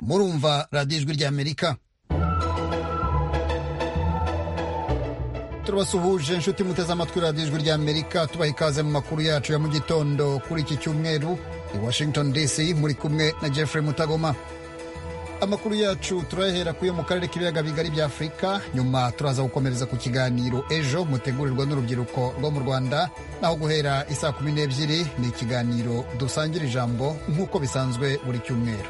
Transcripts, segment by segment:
murumva radiyo ijwi ry'amerika turabasuhuje inshuti muteze amatwi radiyo ijwi ry'amerika tubaha ikaze mu makuru yacu ya mu gitondo kuri iki cyumweru i washington dc muri kumwe na jeffrey mutagoma amakuru yacu turayahera kuyo mu karere k'ibiyaga bigari bya afurika nyuma turaza gukomereza ku kiganiro ejo mutegurirwa n'urubyiruko rwo mu rwanda naho guhera isaa kumi n'ebyiri ni ikiganiro dusangira ijambo nk'uko bisanzwe buri cyumweru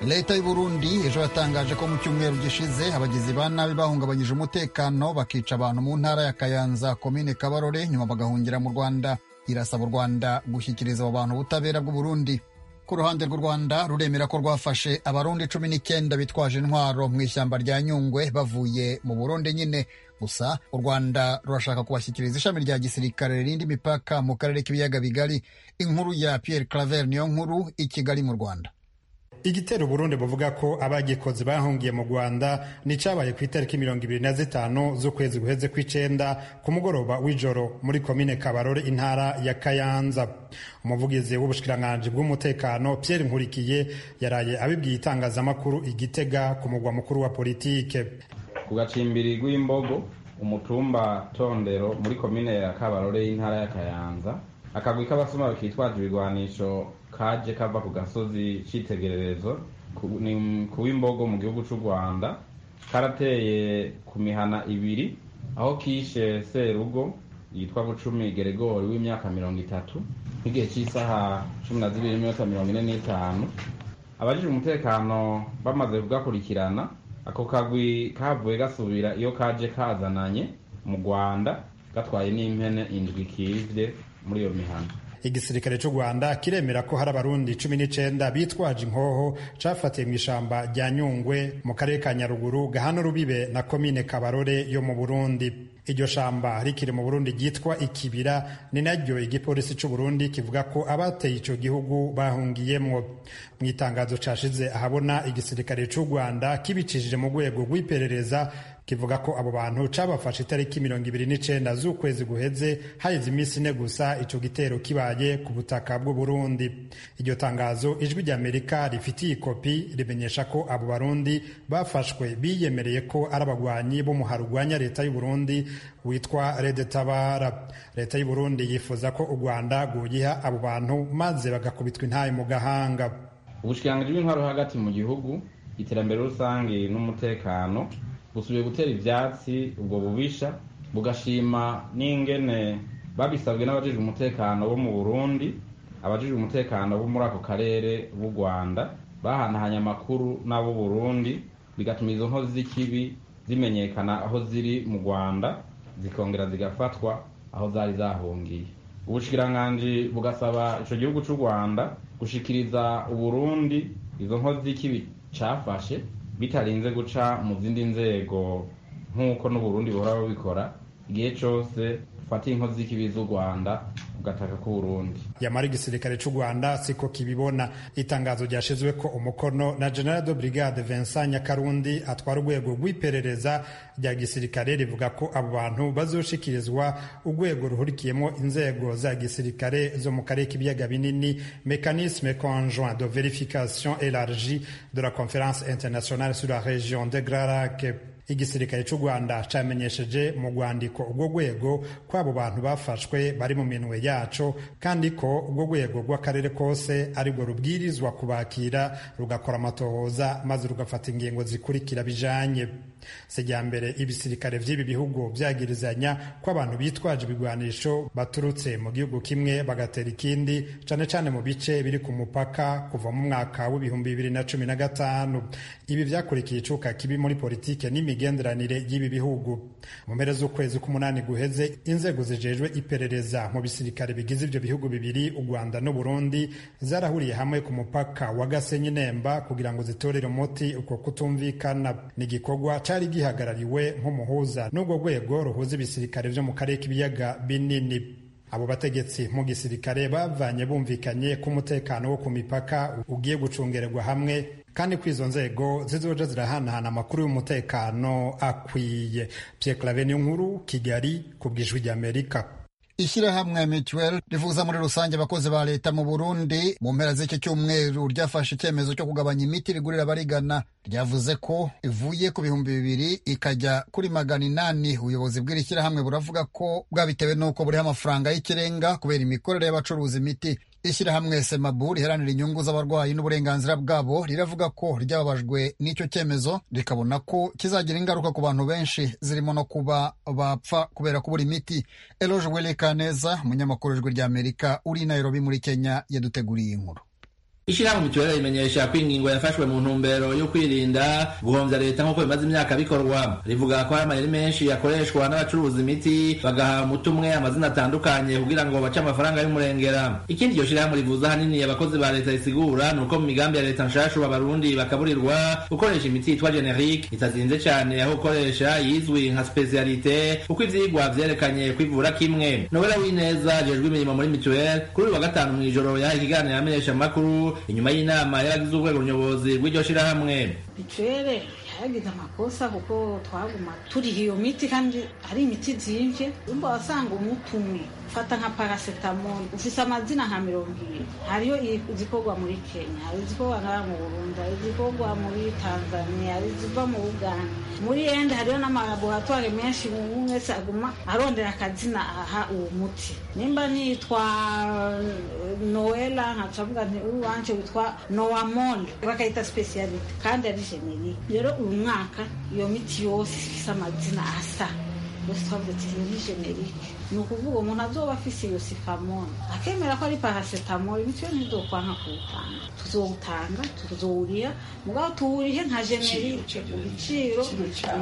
leta y'u Burundi ejo yatangaje ko mu cyumweru gishize abagizi ba nabi bahungabanyije umutekano bakica abantu mu ntara ya kayanza komine kabarore nyuma bagahungira mu rwanda irasaba u Rwanda gushyikiriza abo bantu ubutabera bw'u Burundi ku ruhande rw'u Rwanda ruremera ko rwafashe abarundi cumi n'icyenda bitwaje intwaro mu ishyamba rya Nyungwe bavuye mu Burundi nyine gusa u Rwanda rurashaka kubashyikiriza ishami rya gisirikare ririndi imipaka mu karere k'ibiyaga bigari inkuru ya Pierre Claver niyo nkuru i Kigali mu Rwanda igitero Burundi buvuga ko abagikoze bahungiye mu Rwanda ni cyabaye ku itariki mirongo ibiri na zitanu z'ukwezi guheze kw'icenda ku mugoroba w'ijoro muri komine Kabarore intara ya Kayanza umuvugizi w'ubushikiranganji bw'umutekano Pierre Nkurikiye yaraye abibwiye itangazamakuru igitega ku mugwa mukuru wa politike ku gacimbiri rw'imbogo umutumba tondero muri komine ya Kabarore y'intara ya Kayanza akagwi k'abasuma kitwaje ibigwanisho kaje kava ku gasozi cyitegererezo ku w'imbogo mu gihugu cy'u rwanda karateye ku mihana ibiri aho kishe serugo yitwa bucumi geregori w'imyaka mirongo itatu nk'igihe cy'isaha cumi na zibiri n'iminota mirongo ine n'itanu abajije umutekano bamaze kugakurikirana ako kagwi kavuye gasubira iyo kaje kazananye mu rwanda gatwaye n'impene indwi kivye muri iyo mihana igisirikare cy'u rwanda kiremera ko hari abarundi cumi n'icyenda bitwaje inkoho cyafatiye mu ishyamba rya nyungwe mu karere ka nyaruguru gahana rubibe na komine kabarore yo mu burundi iryo shamba rikiri mu burundi ryitwa ikibira ni naryo igipolisi cy'u burundi kivuga ko abateye icyo gihugu bahungiyemwo mu itangazo cyashize ahabona igisirikare cy'u rwanda kibicishije mu rwego rw'iperereza kivuga ko abo bantu cabafashe itariki mirongo ibiri n'icenda z'ukwezi guheze haheze iminsi ine gusa ico gitero kibaye ku butaka bw'u Burundi iryo tangazo ijwi ry'Amerika rifitiye ikopi rimenyesha ko abo barundi bafashwe biyemereye ko ari abagwanyi b'umuhari urwanya leta y'u Burundi witwa Redetabara leta y'u Burundi yifuza ko u Rwanda rwoyiha abo bantu maze bagakubitwa intaye mu gahanga ubushikiranganji bw'intwaro hagati mu gihugu iterambere rusange n'umutekano busubiye gutera ibyatsi ubwo bubisha bugashima n'ingene babisabwe n'abajejwe umutekano bo mu burundi abajejwe umutekano bo muri ako karere b'u rwanda bahanahanye amakuru n'ab'u burundi bigatuma izo nkozi z'ikibi zimenyekana aho ziri mu rwanda zikongera zigafatwa aho zari zahungiye ubushikiranganji bugasaba ico gihugu c'u rwanda gushikiriza uburundi izo nkozi z'ikibi cafashe bitarinze guca mu zindi nzego nk'uko n'uburundi buhora babikora igihe cyose ufata inkozi z'ikibi z'u rwanda ugataka ko burundi yamara igisirikare cy'u rwanda siko kibibona itangazo ryashyizwe ko umukono na general de brigade vincent nyakarundi atwara urwego rw'iperereza rya gisirikare rivuga ko abo bantu bazoshikirizwa urwego ruhurikiyemo inzego za gisirikare zo mu karere k'ibiyaga binini mécanisme conjoint de verification élargie de la conférence internationale sur la région de grand lac igisirikare cy'u rwanda cyamenyesheje mu rwandiko urwo rwego ko abo bantu bafashwe bari mu minwe yaco kandi ko urwo rwego rw'akarere kose arirwo rubwirizwa kubakira rugakora amatohoza maze rugafata ingingo zikurikira bijanye sejyambere ibisirikare by'ibi bihugu byagirizanya ko abantu bitwaje ibigwanisho baturutse mu gihugu kimwe bagatera ikindi cyane cyane mu bice biri ku mupaka kuva mu mwaka w'ibihumbi bibiri na cumi na gatanu ibi byakurikiye icuka kibi muri politike n'imigenderanire y'ibi bihugu mu mpera z'ukwezi k'umunani guheze inzego zijejwe iperereza mu bisirikare bigize ibyo bihugu bibiri u rwanda n'uburundi zarahuriye hamwe ku mupaka wa gasenyi nemba kugira ngo zitorere umuti uko kutumvikana ni igikorwa cyari gihagarariwe nk'umuhuza n'urwo rwego ruhuza ibisirikare byo mu karere k'ibiyaga binini abo bategetsi mu gisirikare bavanye bumvikanye ko umutekano wo ku mipaka ugiye gucungererwa hamwe kandi ko izo nzego zizoja zirahanahana amakuru y'umutekano akwiye pierre clave niyo nkuru kigali ku bw'ijwi ry'amerika ishyirahamwe mituweli rivuza muri rusange abakozi ba leta mu burundi mu mpera z'iki cyumweru ryafashe icyemezo cyo kugabanya imiti rigurira abarigana ryavuze ko ivuye ku bihumbi bibiri ikajya kuri magana inani ubuyobozi bw'iri shyirahamwe buravuga ko bwabitewe n'uko buriho amafaranga y'ikirenga kubera imikorere y'abacuruza imiti ishyirahamwe semabu riharanira inyungu z'abarwayi n'uburenganzira bwabo riravuga ko ryababajwe n'icyo cyemezo rikabona ko kizagira ingaruka ku bantu benshi zirimo no kuba bapfa kubera kubura imiti eloge welekaneza umunyamakuru w'ijwi ry'amerika uri i nairobi muri kenya yaduteguriye inkuru ishyirahamwe mituweli rimenyesha ko ingingo yafashwe mu ntumbero yo kwirinda guhombya leta nk'uko bimaze imyaka bikorwa rivuga ko hari amayeri menshi yakoreshwa n'abacuruza imiti bagaha umuti umwe amazina atandukanye kugira ngo bace amafaranga y'umurengera ikindi iryo shyirahamwe rivuza ahanini abakozi ba leta risigura ni uko mu migambi ya leta nshashu abarundi bakaburirwa gukoresha imiti yitwa generike itazinze cyane aho gukoresha yizwi nka specialite kuko ivyigwa vyerekanye kwivura kimwe nowela wineza ajejwe imirimo muri mituweli kuri uyu wa gatanu mw'ijoro yaha ikiganiro amenyesha amakuru inyuma y'inama y'abagize urwego nyobozi rw'iryo shyirahamwe bituwele yagize amakosa kuko twaguma turiha iyo miti kandi ari imiti zimvye umva wasanga umuti umwe ufata nka paracetamol ufise amazina nka mirongo ibiri hariyo izikorwa muri kenya hari izikorwa ngaha mu burundi hari izikorwa muri tanzania hari iziva mu uganda muri ende hariyo n'amalaboratware menshi umuntu wese aguma arondera akazina aha uwo muti nimba nitwa noela nkacavuga nti uri wanje witwa noamol bakayita specialite kandi ari generike rero uyu mwaka iyo miti yose ifise amazina asa yose twavuze ati iyo ni generike ni ukuvuga umuntu azoba afise iyo sifamoni akemera ko ari parasetamoli bityo ntidokwanka kuwutanga tuzowutanga tuzowurira mugabo tuwurihe nka generike ibiciro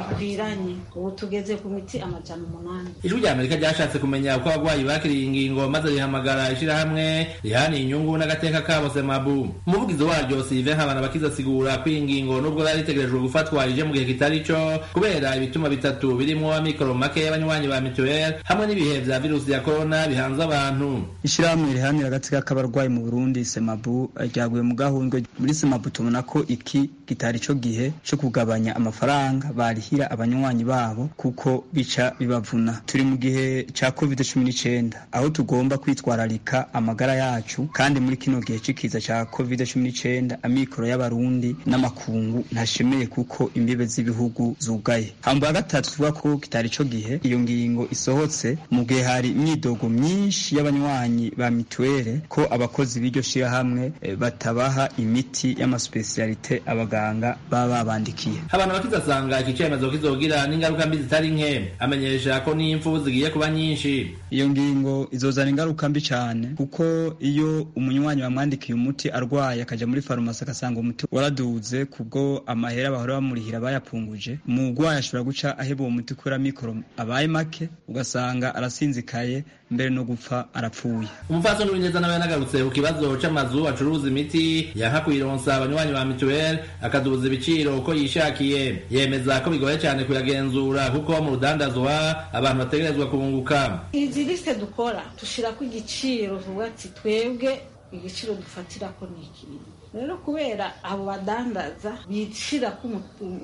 bikwiranye ubu tugeze ku miti amajana umunani ijwi rya amerika ryashatse kumenya uko abarwayi bakiriye ingingo maze rihamagara ishyirahamwe rihaniye inyungu n'agateka kabo semabu umuvugizi waryo sive nkabana bakiza asigura ko iyi ngingo nubwo yari itegerejwe gufatwa ije mu gihe kitari cyo kubera ibituma bitatu birimo amikoro make y'abanywanyi ba mituweli hamwe n'ibihe vya virusi ya corona bihanze abantu ishyirahamwe riharanira agateka k'abarwayi mu burundi semabu ryaguye mu gahundwe muri semabu tubona ko iki kitari cyo gihe cyo kugabanya amafaranga barihira abanywanyi babo kuko bica bibavuna turi mu gihe cya covid cumi n'icyenda aho tugomba kwitwararika amagara yacu kandi muri kino gihe c'ikiza cya covid cumi n'icyenda amikoro y'abarundi n'amakungu ntashemeye kuko imbibe z'ibihugu zugaye hamba ya gatatu tuvuga ko kitari cyo gihe iyo ngingo isohotse mu gihe hari imyidogo myinshi y'abanywanyi ba mituweli ko abakozi b'iryo shyirahamwe eh, batabaha imiti y'amasipesiyalite abaganga baba babandikiye abantu bakizasanga iki cyemezo kizogira n'ingaruka mbi zitari nke amenyesha ko n'impfu zigiye kuba nyinshi iyo ngingo izozana ingaruka mbi cyane kuko iyo umunywanyi bamwandikiye umuti arwaye akajya muri farumasi agasanga umuti waraduze kubwo amahera bahora bamurihira bayapunguje umurwayi ashobora guca aheba uwo muti kubera mikoro abaye make ugasanga arasinzikaye mbere no gupfa arapfuye umupfasoni w'ineza nawe yanagarutse ku kibazo c'amazu acuruza imiti yanka kuyironsa abanywanyi ba mituweli akaduza ibiciro uko yishakiye yemeza ko bigoye cyane kuyagenzura kuko mu rudandazwa abantu bategerezwa kunguka izi lisite dukora tushirako igiciro vuba ati twebwe igiciro dufatirako ni ikintu rero kubera abo badandaza bishira ko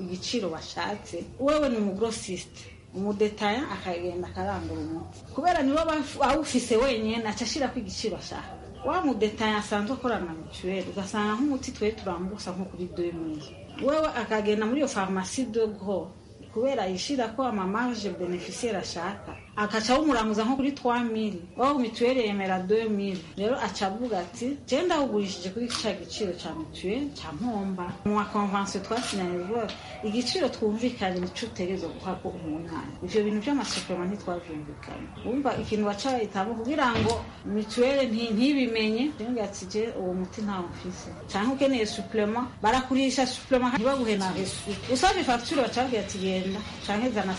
igiciro bashatse wewe ni umugrosiste umudetaya akagenda akarangura umuti kubera niwe awufise wenyine aca ashira ko igiciro ashaka wa mudetaya asanzwe akorana na mituweli ugasanga nk'umuti twe turambusa nko kuri doye mwiza wewe akagenda muri iyo farumasi de gros kubera yishira ko amamarge beneficiaire ashaka akaca awumuranguza nko kuri 3000 wao mituweli yemera 2000 rero aca avuga ati je ndawugurishije kuri cya giciro cya mituweli cya mpomba mu convention twasinyanye vuba igiciro twumvikanye nico utegerezwa guha ko umunani ivyo bintu vy'amasupema ntitwavyumvikanye wumva ikintu baca bayitamo kugira ngo mituweli ntibimenye jenga ati je uwo muti ntawo mfise canke ukeneye suplement barakurisha suplement ntibaguhe na resu usavye facture baca bagira ati genda canke zana 100%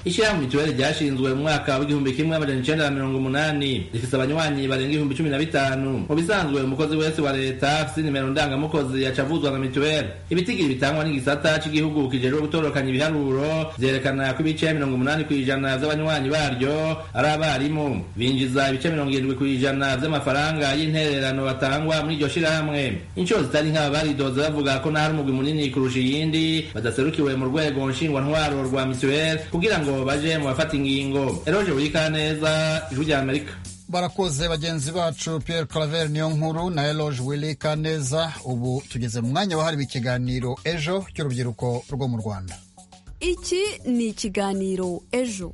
ishyirahamwe mituweli ryashinzwe mu mwaka w'igihumbi kimwe amajana icenda na mirongo umunani rifise abanywanyi barenga ibihumbi cumi na bitanu mu bisanzwe umukozi wese wa leta afise inimero ndangamukozi yaca avuzwa na mituweli ibitigiri bitangwa n'igisata c'igihugu kijejwe gutorokanya ibiharuro vyerekana ko ibice mirongo umunani kw'ijana vy'abanywanyi baryo ari abarimu binjiza ibice mirongo irindwi kw'ijana vy'amafaranga y'intererano batangwa muri iryo shirahamwe incuro zitari nk'aba baridoza bavuga ko n'ahari umugwi munini kurusha iyindi badaserukiwe mu rwego nshingwantwaro rwa mituweli kugira ngo baje mu bafata ingingo Congo Eroje Wikaneza Ijwi rya Amerika barakoze bagenzi bacu Pierre Claver niyo nkuru na Eloge Wilika neza ubu tugeze mu mwanya wahariwe ikiganiro ejo cy'urubyiruko rwo mu Rwanda iki ni ikiganiro ejo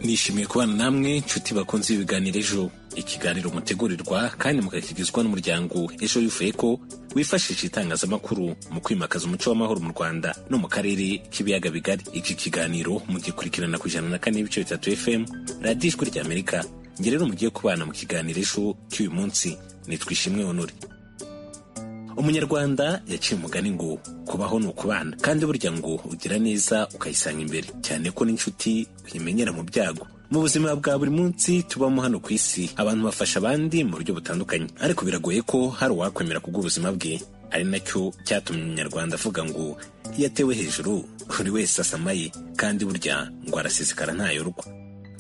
nishimiye kubana namwe nshuti bakunze ibiganiro ejo ikiganiro mutegurirwa kandi mukakigizwa n'umuryango ejo yufeko wifashisha itangazamakuru mu kwimakaza umuco w'amahoro mu rwanda no mu karere k'ibiyaga bigari iki kiganiro mugikurikirana ku ijana na kane n'ibice bitatu fm radiyo ijwi ry'amerika njye rero mugiye kubana mu kiganiro ejo cy'uyu munsi nitwa ishimwe honore umunyarwanda yaciye umugani ngo kubaho ni ukubana kandi burya ngo ugira neza ukayisanga imbere cyane ko n'inshuti uyimenyera mu byago mu buzima bwa buri munsi tubamo hano ku isi abantu bafasha abandi mu buryo butandukanye ariko biragoye ko hari uwakwemera kubw'ubuzima bwe ari nacyo cyatumye umunyarwanda avuga ngo iyo atewe hejuru buri wese asamaye kandi burya ngo arasesekara ntayorwa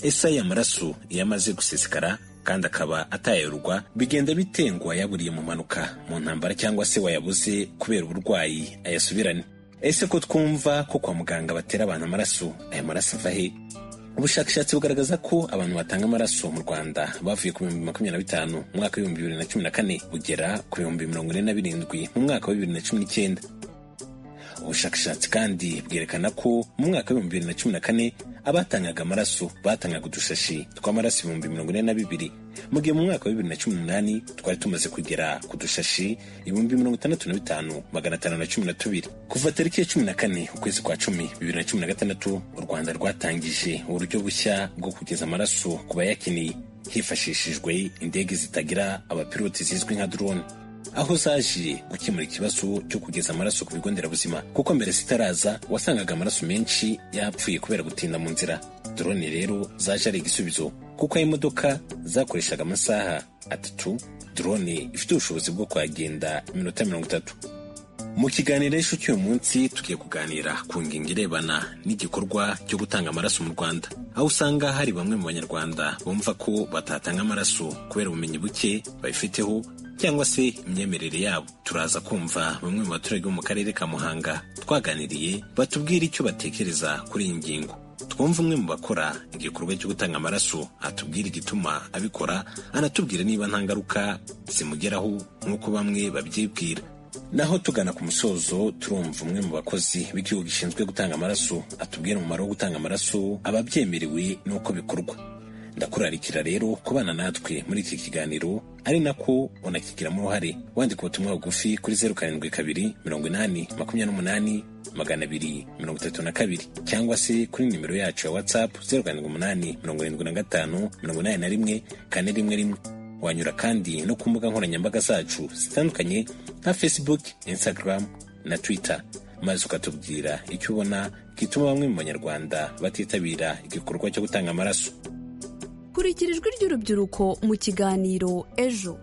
ese aya maraso iyo amaze gusesekara kandi akaba atayorwa bigenda bitengwa yaburiye mu mpanuka mu ntambara cyangwa se wayabuze kubera uburwayi ayasubirane ese ko twumva ko kwa muganga batera abantu amaraso aya maraso ava he ubushakashatsi bugaragaza ko abantu batanga amaraso mu rwanda bavuye ku bihumbi makumyabiri na bitanu mu mwaka w'ibihumbi bibiri na cumi na kane bugera ku bihumbi mirongo ine na birindwi mu mwaka wa bibiri na cumi n'icyenda ubushakashatsi kandi bwerekana ko mu mwaka w'ibihumbi bibiri na cumi na kane abatangaga amaraso batangaga udushashi tw'amaraso ibihumbi mirongo ine na bibiri mu gihe mu mwaka wa bibiri na cumi n'umunani twari tumaze kugera ku dushashi ibihumbi mirongo itandatu na bitanu magana atanu na cumi na tubiri kuva tariki ya cumi na kane ukwezi kwa cumi bibiri na cumi na gatandatu u rwanda rwatangije uburyo bushya bwo kugeza amaraso ku bayakeneye hifashishijwe indege zitagira abapiloti zizwi nka drone aho zaje gukemura ikibazo cyo kugeza amaraso ku bigo nderabuzima kuko mbere zitaraza wasangaga amaraso menshi yapfuye kubera gutinda mu nzira drone rero zaje ari igisubizo kuko aho imodoka zakoreshaga amasaha atatu drone ifite ubushobozi bwo kuhagenda iminota mirongo itatu mu kiganiro ejo cy'uyu munsi tugiye kuganira ku ngingo irebana n'igikorwa cyo gutanga amaraso mu rwanda aho usanga hari bamwe mu banyarwanda bumva ko batatanga amaraso kubera ubumenyi buke babifiteho cyangwa se imyemerere yabo turaza kumva bamwe mu baturage bo mu karere ka muhanga twaganiriye batubwira icyo batekereza kuri iyi ngingo twumva umwe mu bakora igikorwa cyo gutanga amaraso atubwira igituma abikora anatubwira niba nta ngaruka zimugeraho nk'uko bamwe babyibwira naho tugana ku musozo turumva umwe mu bakozi b'igihugu gishinzwe gutanga amaraso atubwira umumaro wo gutanga amaraso ababyemerewe n'uko bikorwa ndakurarikira rero kubana natwe muri iki kiganiro ari nako unakigiramo uruhare wandika ubutumwa bugufi kuri zeru karindwi kabiri mirongo inani makumyabiri n'umunani magana abiri mirongo itatu na kabiri cyangwa se kuri nimero yacu ya watsapu zeru karindwi umunani mirongo irindwi na gatanu mirongo inani na rimwe kane rimwe rimwe wanyura kandi no ku mbuga nkoranyambaga zacu zitandukanye nka facebook instagram na twitter maze ukatubwira icyo ubona gituma bamwe mu banyarwanda batitabira igikorwa cyo gutanga amaraso kurikira ijwi ry'urubyiruko mu kiganiro ejo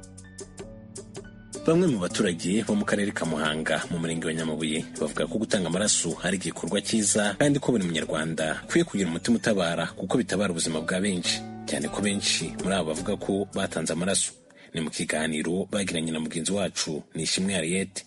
bamwe mu baturage bo mu karere ka muhanga mu murenge wa nyamabuye bavuga ko gutanga amaraso ari igikorwa cyiza kandi ko buri munyarwanda akwiye kugira umutima utabara kuko bitabara ubuzima bwa benshi cyane ko benshi muri abo bavuga ko batanze amaraso ni mu kiganiro bagiranye na mugenzi wacu ni ishimwe hariyete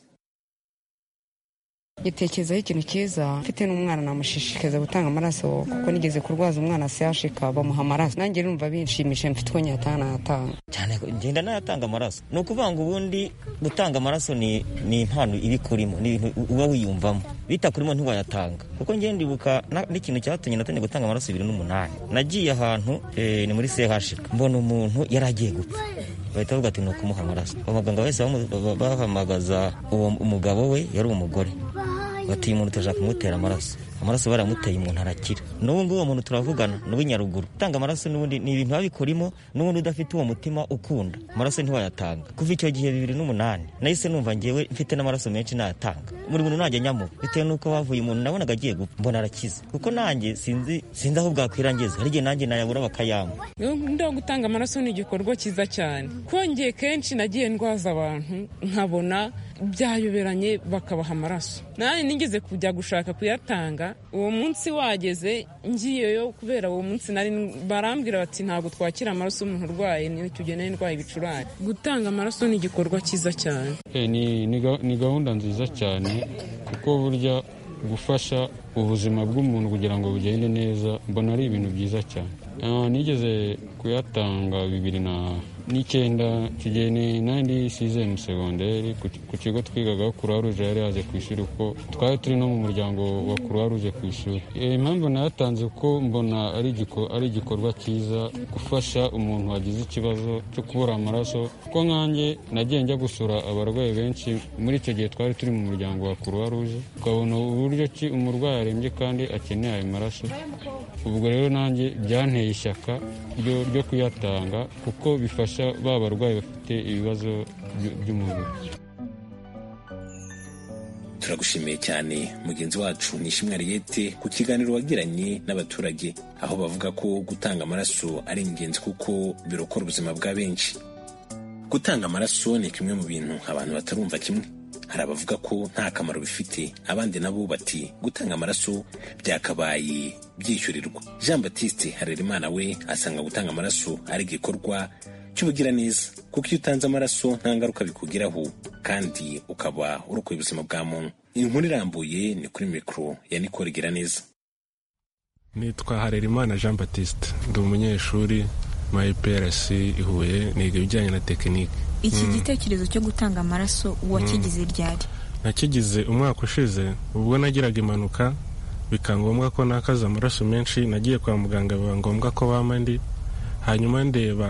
gitekerezaho ikintu cyiza mfite n'umwana namushishikariza gutanga amaraso kuko nigeze kurwaza umwana siyashika bamuha amaraso nanjye numva binshimishije mfite uko nyatanga natanga cyane ngenda nayatanga amaraso ni ukuvuga ngo ubundi gutanga amaraso ni impano iba ikurimo ni ibintu uba wiyumvamo bitakurimo ntiwayatanga kuko ngenda ibuka n'ikintu cyatumye natangiye gutanga amaraso bibiri n'umunani nagiye ahantu ni muri sehashika mbona umuntu yari agiye gupfa bahita bavuga ati ni ukumuha amaraso abaganga bahise bahamagaza uwo umugabo we yari umugore bati umuntu turashaka kumutera amaraso amaraso baramuteye umuntu arakira n'ubu uwo muntu turavugana ni uw'inyaruguru gutanga amaraso n'ubundi ni ibintu babikorimo n'ubundi udafite uwo mutima ukunda amaraso ntiwayatanga kuva icyo gihe bibiri n'umunani nahise numva ngewe mfite n'amaraso menshi nayatanga buri muntu najya nyamuha bitewe n'uko bavuye umuntu nabonaga agiye mbona arakize kuko nanjye sinzi sinzi aho bwakwirangiza hari igihe nanjye nayabura bakayamba ndo gutanga amaraso ni igikorwa cyiza cyane kongeye kenshi nagiye ndwaza abantu nkabona byayoberanye bakabaha amaraso nanjye nigeze kujya gushaka kuyatanga gutanga uwo munsi wageze ngiyeyo kubera uwo munsi nari barambwira bati ntabwo twakira amaraso y'umuntu urwaye niyo tugenda indwara ibicurane gutanga amaraso ni igikorwa cyiza cyane Eh, ni- ni ga- ni gahunda nziza cyane kuko burya gufasha ubuzima bw'umuntu kugira ngo bugende neza mbona ari ibintu byiza cyane Ah, nigeze kuyatanga bibiri na n'icyenda kigihe ni- nandi sizemu segonderi ku ki- ku kigo twigagaho kuruwa ruje yari yaje ku ishuri kuko twari turi no mu muryango wa kuruwa ruje ku ishuri Eh, impamvu nayatanze kuko mbona ari igiko- ari igikorwa cyiza gufasha umuntu wagize ikibazo cyo kubura amaraso kuko nkanjye nagiye njya gusura abarwayi benshi muri icyo gihe twari turi mu muryango wa kuruwa ruje ukabona uburyo ki umurwayi arembye kandi akeneye ayo maraso ubwo rero nanjye byanteye ishyaka ryo, ryo kuyatanga kuko bifasha ba barwayi bafite ibibazo by- by'umubiri turagushimiye cyane mugenzi wacu nishimwe ariyete ku kiganiro wagiranye n'abaturage aho bavuga ko gutanga amaraso ari ingenzi kuko birokora ubuzima bwa benshi gutanga amaraso ni kimwe mu bintu abantu batarumva kimwe hari abavuga ko nta kamaro bifite abandi nabo bati gutanga amaraso byakabaye byishyurirwa jean batiste harerimana we asanga gutanga amaraso ari igikorwa cy'ubugiraneza kuko iyo utanze amaraso nta ngaruka bikugiraho kandi ukaba urokoye ubuzima bwa muntu inkuru irambuye ni kuri mikoro ya nikoro giraneza nitwa harerimana jean batiste ndi umunyeshuri muri prc ihuye niga ibijyanye na tekinike iki Mm. gitekerezo cyo gutanga amaraso wakigize ryari nakigize umwaka ushize ubwo nagiraga impanuka bikaba ngombwa ko nakaza amaraso menshi nagiye kwa muganga biba ngombwa ko bampa andi hanyuma ndeba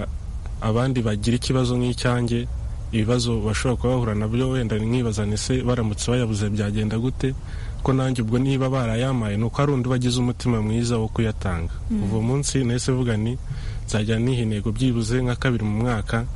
abandi bagira ikibazo nk'icyanjye ibibazo bashobora kuba bahura nabyo wenda nkibaza nise baramutse bayabuze byagenda gute ko nanjye ubwo niba barayamaye ni uko hari undi wagize umutima mwiza wo kuyatanga Mm. uwo munsi nahise vuga nti nzajya niha intego byibuze nka kabiri mu mwaka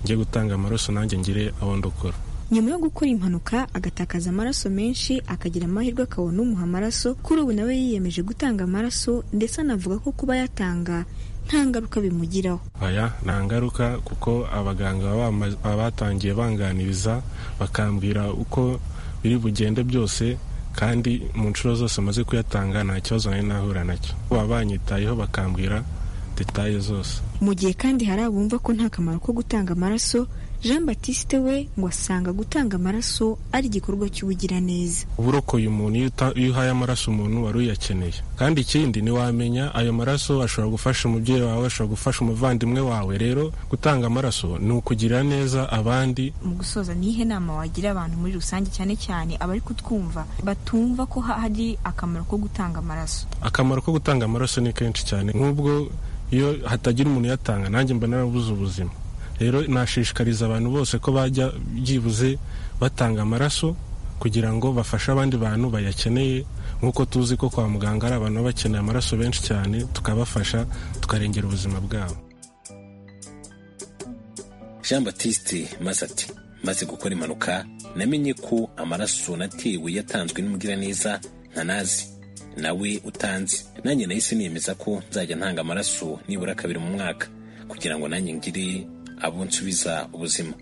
njye gutanga amaraso nanjye ngire aho ndokora nyuma yo gukora impanuka agatakaza amaraso menshi akagira amahirwe akabona umuha amaraso kuri ubu nawe yiyemeje gutanga amaraso ndetse anavuga ko kuba yatanga nta ngaruka bimugiraho aya nta ngaruka kuko abaganga baba bama- baba batangiye banganiriza bakambwira uko biri bugende byose kandi mu nshuro zose maze kuyatanga nta kibazo nari nahura nacyo baba banyitayeho bakambwira detaye zose mu gihe kandi hari abumva ko nta kamaro ko gutanga amaraso jean batiste we ngo asanga gutanga amaraso ari igikorwa cy'ubugiraneza uba urokoye umuntu iyo uta- iyo uhaye amaraso umuntu wari uyakeneye kandi ikindi ntiwamenya ayo maraso ashobora gufasha umubyeyi wawe ashobora gufasha umuvandimwe wawe rero gutanga amaraso ni ukugirira neza abandi mu gusoza nihe nama wagira abantu muri rusange cyane cyane abari kutwumva batumva ko ha- hari akamaro ko gutanga amaraso akamaro ko gutanga amaraso ni kenshi cyane nk'ubwo iyo hatagira umuntu uyatanga nanjye mba narabuze ubuzima rero nashishikariza abantu bose ko bajya byibuze batanga amaraso kugira ngo bafashe abandi bantu bayakeneye nk'uko tuzi ko kwa muganga hari abantu baba bakeneye amaraso benshi cyane tukabafasha tukarengera ubuzima bwabo jean batiste maze ati maze gukora impanuka namenye ko amaraso natewe yatanzwe n'umugiraneza ntanazi nawe utanze nanjye nahise nemeza ko nzajya ntanga amaraso nibura kabiri mu mwaka kugira ngo nanjye ngire abo nsubiza ubuzima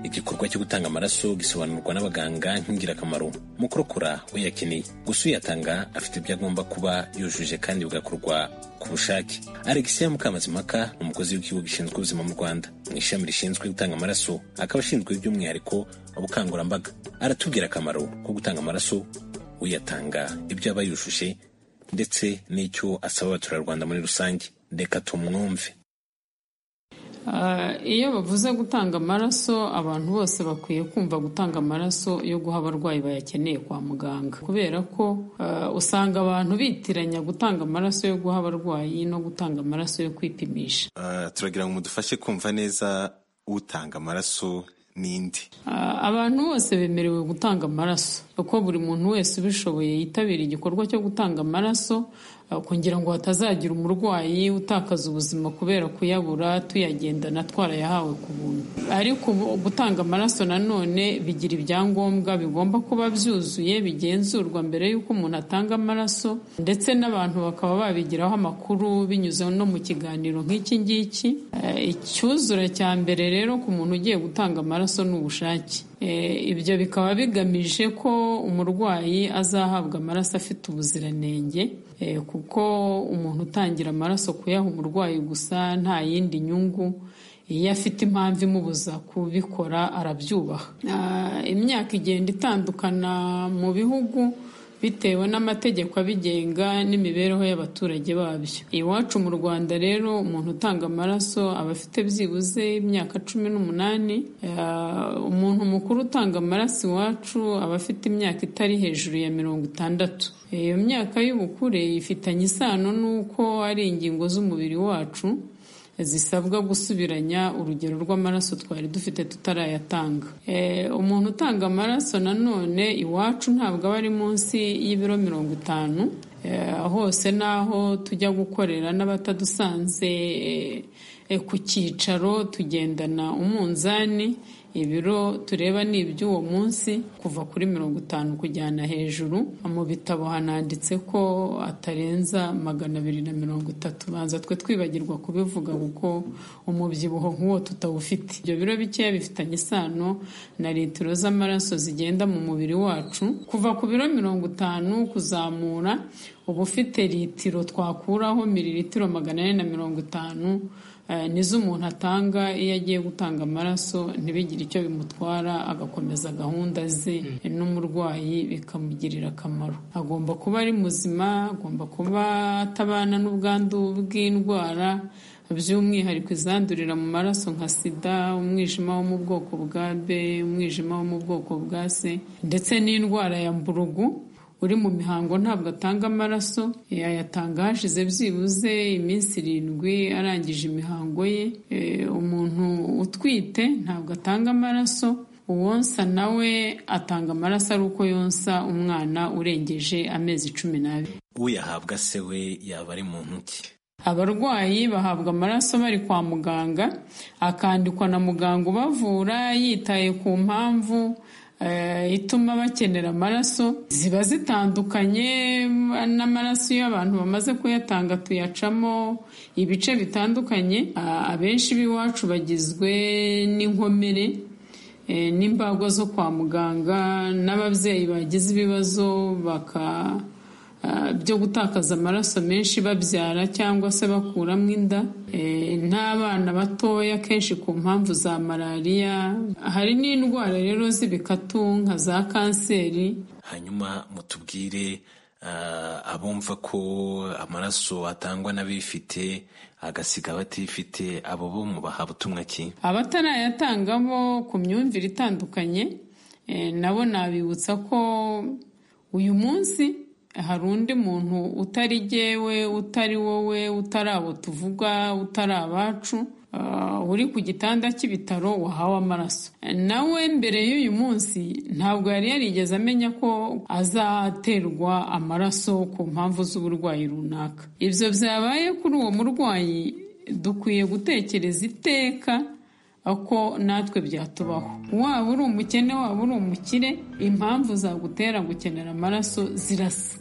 igikorwa cyo gutanga amaraso gisobanurwa n'abaganga nk'ingirakamaro mu kurokora uyakeneye gusa uyatanga afite ibyo agomba kuba yujuje kandi bigakorwa ku bushake alexia mukamazimpaka ni umukozi w'ikigo gishinzwe ubuzima mu rwanda mu ishami rishinzwe gutanga amaraso akaba ashinzwe by'umwihariko ubukangurambaga aratubwira akamaro ko gutanga amaraso uyatanga ibyo aba yujuje ndetse n'icyo asaba abaturarwanda muri rusange reka tumwumve Ah, iyo bavuze gutanga amaraso abantu bose bakwiye kumva gutanga amaraso yo guha abarwayi bayakeneye kwa muganga kubera ko ah, usanga abantu bitiranya gutanga amaraso yo guha abarwayi no gutanga amaraso yo kwipimisha Ah, turagira ngo mudufashe kumva neza utanga amaraso n'indi Ah, abantu bose bemerewe gutanga amaraso uko buri muntu wese ubishoboye yitabira igikorwa cyo gutanga amaraso ah, kugira ngo hatazagira umurwayi utakaza ubuzima kubera kuyabura tuyagendana twarayahawe ku buntu ariko ubu- gutanga amaraso nanone bigira ibyangombwa bigomba kuba byuzuye bigenzurwa mbere y'uko umuntu atanga amaraso ndetse n'abantu bakaba babigiraho amakuru binyuze no mu kiganiro nk'iki ngiki Eh, icyuzura cya mbere rero ku muntu ugiye gutanga amaraso ni ubushake ibyo bikaba bigamije ko umurwayi azahabwa amaraso afite ubuziranenge eh, kuko umuntu utangira amaraso kuyaha umurwayi gusa nta yindi nyungu iyo afite impamvu imubuza kubikora arabyubaha Ah, imyaka igenda itandukana mu bihugu bitewe n'amategeko abigenga n'imibereho y'abaturage babyo iwacu mu rwanda rero umuntu utanga amaraso aba afite byibuze imyaka cumi n'umunani Ah, umuntu mukuru utanga amaraso iwacu aba afite imyaka itari hejuru ya mirongo itandatu iyo myaka y'ubukure ifitanye isano n'uko ari ingingo z'umubiri wacu zisabwa gusubiranya urugero rw'amaraso twari dufite tutarayatanga Eh, umuntu utanga amaraso nanone iwacu ntabwo aba ari munsi y'ibiro mirongo itanu Eh, hose n'aho tujya gukorera n'abatadusanze eh, eh, ku cyicaro tugendana umunzani ibiro tureba ni iby'uwo munsi kuva kuri mirongo itanu kujyana hejuru mu bitabo hananditse ko atarenza magana abiri na mirongo itatu banza twe twibagirwa kubivuga kuko umubyibuho nk'uwo tutawufite ibyo biro bikeya bifitanye isano na litiro z'amaraso zigenda mu mubiri wacu kuva ku biro mirongo itanu kuzamura uba ufite litiro twakuraho miliritiro magana ane na mirongo itanu eh, nizo umuntu atanga iyo agiye gutanga amaraso ntibigire icyo bimutwara agakomeza gahunda ze n'umurwayi bikamugirira akamaro agomba kuba ari muzima agomba kuba atabana n'ubwandu bw'indwara by'umwihariko izandurira mu maraso nka sida umwijima wo mu bwoko bwa b umwijima wo mu bwoko bwa c ndetse n'indwara ya mburugu uri mu mihango ntabwo atanga amaraso yayatanga hashize byibuze iminsi irindwi arangije imihango ye E, umuntu utwite ntabwo atanga amaraso uwonsa nawe atanga amaraso ari uko yonsa umwana urengeje amezi cumi n'abiri uyahabwa se we yaba ari muntu ki abarwayi bahabwa amaraso bari kwa muganga akandikwa na muganga ubavura yitaye ku mpamvu eh, ituma bakenera amaraso ziba zitandukanye n'amaraso iyo abantu bamaze kuyatanga tuyacamo ibice bitandukanye Ah, abenshi b'iwacu bagizwe n'inkomere eh, n'imbagwa zo kwa muganga n'ababyeyi bagize ibibazo baka ah, byo gutakaza amaraso menshi babyara cyangwa se bakuramo inda Eh, n'abana batoya kenshi ku mpamvu za malariya hari n'indwara rero z'ibikatu nka za kanseri hanyuma mutubwire ah, abumva ko amaraso atangwa n'abifite agasiga abatifite abo bo mubaha butumwa ki abatarayatanga bo ku myumvire itandukanye eh, nabo nabibutsa ko uyu munsi hari undi muntu utari jyewe utari wowe utari abo tuvuga utari abacu ah, uri ku gitanda cy'ibitaro wahawe amaraso nawe mbere y'uyu munsi ntabwo yari yarigeze amenya ko azaterwa amaraso ku mpamvu z'uburwayi runaka ibyo byabaye kuri uwo murwayi dukwiye gutekereza iteka ako natwe byatubaho waba uri umukene waba uri umukire impamvu zagutera gukenera amaraso zirasa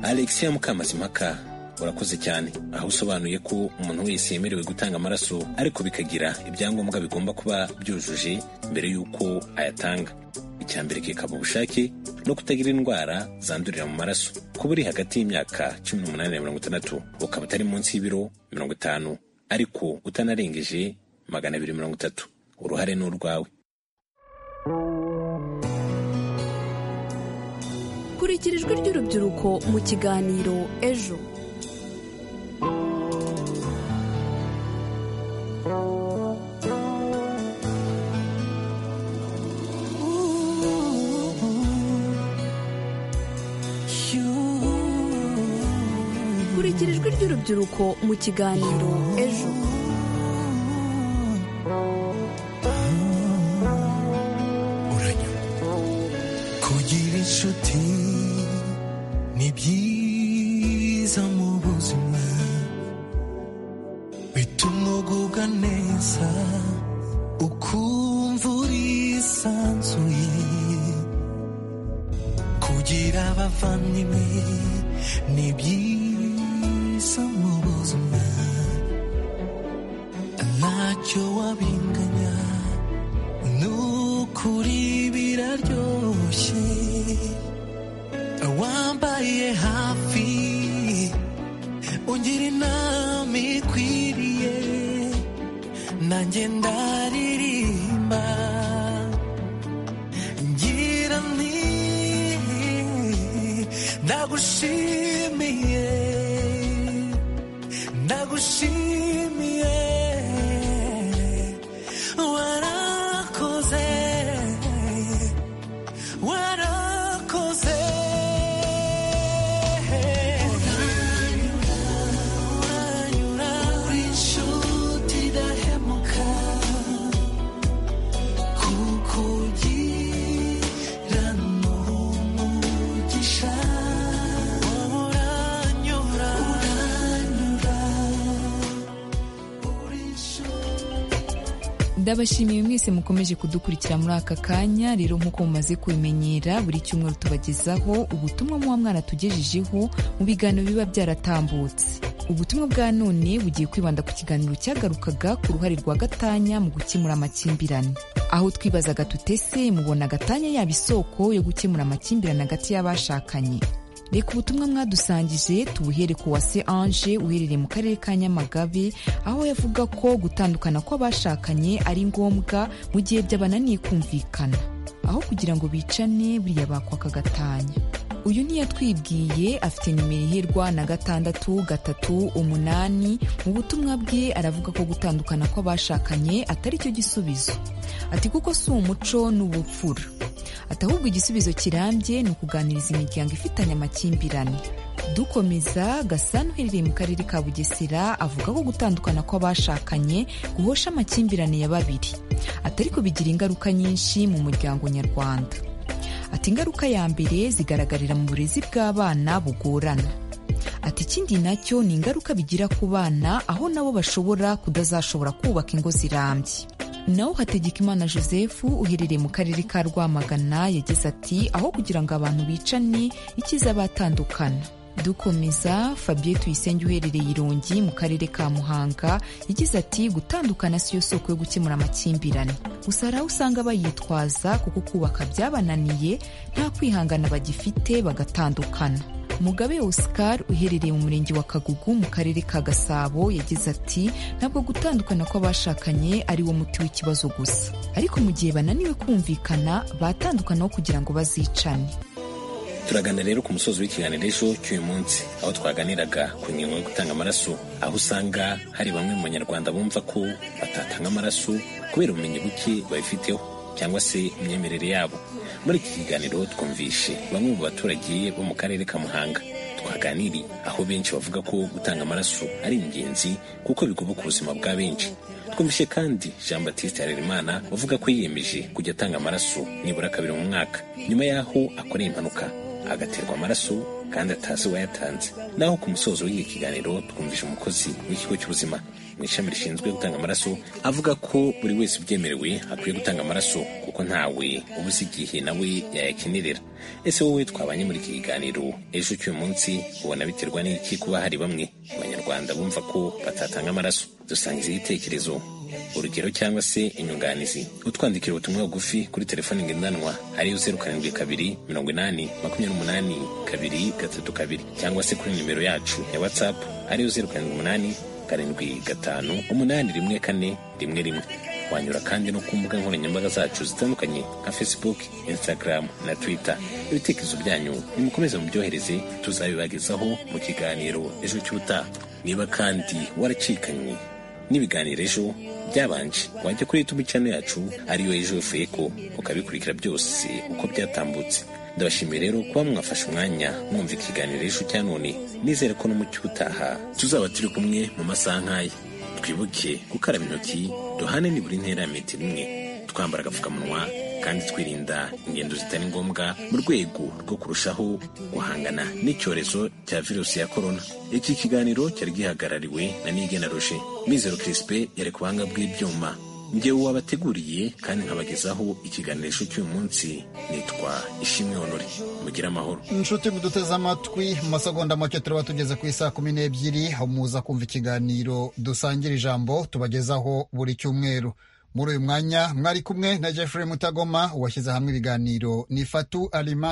alexia mukamazimaka urakoze cyane aho usobanuye ko umuntu wese yemerewe gutanga amaraso ariko bikagira ibyangombwa bigomba kuba byujuje mbere y'uko ayatanga icya mbere kikaba ubushake no kutagira indwara zandurira mu maraso kuba uri hagati y'imyaka cumi n'umunani na mirongo itandatu ukaba utari munsi y'ibiro mirongo itanu ariko utanarengeje magana abiri mirongo itatu uruhare ni urwawe kurikira ijwi ry'urubyiruko mu kiganiro ejo kurikira ijwi ry'urubyiruko mu kiganiro ejo kugira inshuti ni byiza mu buzima bituma ugubwa neza ukumva urisanzuye kugira abavandimwe ni byiza mu buzima ntacyo wabimwe kuri biraryoshye wambaye hafi ungira inama ikwiriye nanjye ndaririmba ngira nti ndagushimiye ndagushimiye warakoze warakoze uranyura uri inshuti idahemuka kuko ugira n'umugisha uranyura uranyura uri inshuti ndabashimiye mwese mukomeje kudukurikira muri aka kanya rero nk'uko mumaze kubimenyera buri cyumweru tubagezaho ubutumwa muba mwaratugejejeho mu biganiro biba byaratambutse ubutumwa bwa none bugiye kwibanda ku kiganiro cyagarukaga ku ruhare rwa gatanya mu gukemura amakimbirane aho twibazaga tutese mubona gatanya yaba isoko yo gukemura amakimbirane hagati y'abashakanye reka ubutumwa mwadusangije tubuhere ku wase ange uherereye mu karere ka nyamagabe aho yavuga ko gutandukana kw'abashakanye ari ngombwa mu gihe byabananiye kumvikana aho kugira ngo bicane buriya bakwaka gatanya uyu ntiyatwibwiye afite nimero iherwa na gatandatu gatatu umunani mu butumwa bwe aravuga ko gutandukana kw'abashakanye atari cyo gisubizo ati kuko si umuco n'ubupfura ati ahubwo igisubizo kirambye ni ukuganiriza imiryango ifitanye amakimbirane dukomeza gasana uherereye mu karere ka bugesera avuga ko gutandukana kw'abashakanye guhosha amakimbirane ya babiri atari ko bigira ingaruka nyinshi mu muryango nyarwanda ati ingaruka ya mbere zigaragarira mu burezi bw'abana bugorana ati ikindi nacyo ni ingaruka bigira ku bana aho nabo bashobora kudazashobora kubaka ingo zirambye naho hategekimana joseph uherereye mu karere ka rwamagana yagize ati aho kugira ngo abantu bicane ikiza batandukana dukomeza fabien tuyisenge uherereye irongi mu karere ka muhanga yagize ati gutandukana siyo soko yo gukemura amakimbirane gusa hari aho usanga bayitwaza kuko kubaka byabananiye nta kwihangana bagifite bagatandukana mugabe oscar uherereye mu murenge wa kagugu mu karere ka gasabo yagize ati ntabwo gutandukana kw'abashakanye ari wo muti w'ikibazo gusa ariko mu gihe bananiwe kumvikana batandukanaho kugira ngo bazicane turagana rero ku musozi w'ikiganiro ejo cy'uyu munsi aho twaganiraga ku ngingo yo gutanga amaraso aho usanga hari bamwe mu banyarwanda bumva ko batatanga amaraso kubera ubumenyi buke babifiteho cyangwa se imyemerere yabo muri iki kiganiro twumvishe bamwe mu baturage bo mu karere ka muhanga twaganiriye aho benshi bavuga ko gutanga amaraso ari ingenzi kuko bigobwa ubuzima bwa benshi twumvishe kandi jean batiste harerimana uvuga ko yiyemeje kujya atanga amaraso nibura kabiri mu mwaka nyuma y'aho akoreye impanuka agaterwa amaraso kandi atazi uwayatanze naho ku musozo w'iki kiganiro twumvishe umukozi w'ikigo cy'ubuzima mu ishami rishinzwe gutanga amaraso avuga ko buri wese ubyemerewe akwiye gutanga amaraso kuko ntawe uba uzi igihe nawe yayakenerera ese wowe twabanye muri iki kiganiro ejo cy'uyu munsi ubona biterwa n'iki kuba hari bamwe mu banyarwanda bumva ko batatanga amaraso dusangiza igitekerezo urugero cyangwa se inyunganizi utwandikira ubutumwa bugufi kuri telefoni ngendanwa ariyo zeru karindwi kabiri mirongo inani makumyabiri umunani kabiri gatatu kabiri cyangwa se kuri nimero yacu ya watsapu ariyo zeru karindwi umunani karindwi gatanu umunani rimwe kane rimwe rimwe wanyura kandi no ku mbuga nkoranyambaga zacu zitandukanye nka facebook instagram na twitter ibitekerezo byanyu nimukomeze mubyohereze tuzabibagezaho mu kiganiro ejo cy'ubutaha niba kandi waracikanywe n'ibiganiro ejo byabanje wajya kuri youtube channel yacu ariyo ejo feko ukabikurikira byose uko byatambutse ndabashimiye rero kuba mwafashe umwanya mwumva ikiganiro ejo cya none nizere ko n'umucyo utaha tuzaba turi kumwe mu masaha nk'aya twibuke gukaraba intoki duhane nibura intera ya metero imwe twambara agapfukamunwa kandi twirinda ingendo zitari ngombwa mu rwego rwo kurushaho guhangana n'icyorezo cya virusi ya korona iki kiganiro cyari gihagarariwe na nigena roje mizero kirisipe yari ku buhanga bw'ibyuma njyewe wabateguriye kandi nkabagezaho ikiganirisho cy'uyu munsi nitwa ishimwe honore mugire amahoro inshuti muduteze amatwi mu masegonda make turaba tugeze ku isaa kumi n'ebyiri aho muza kumva ikiganiro dusangira ijambo tubagezaho buri cyumweru muri uyu mwanya mwari kumwe na jeffrey mutagoma washyize hamwe ibiganiro ni fatu alimasi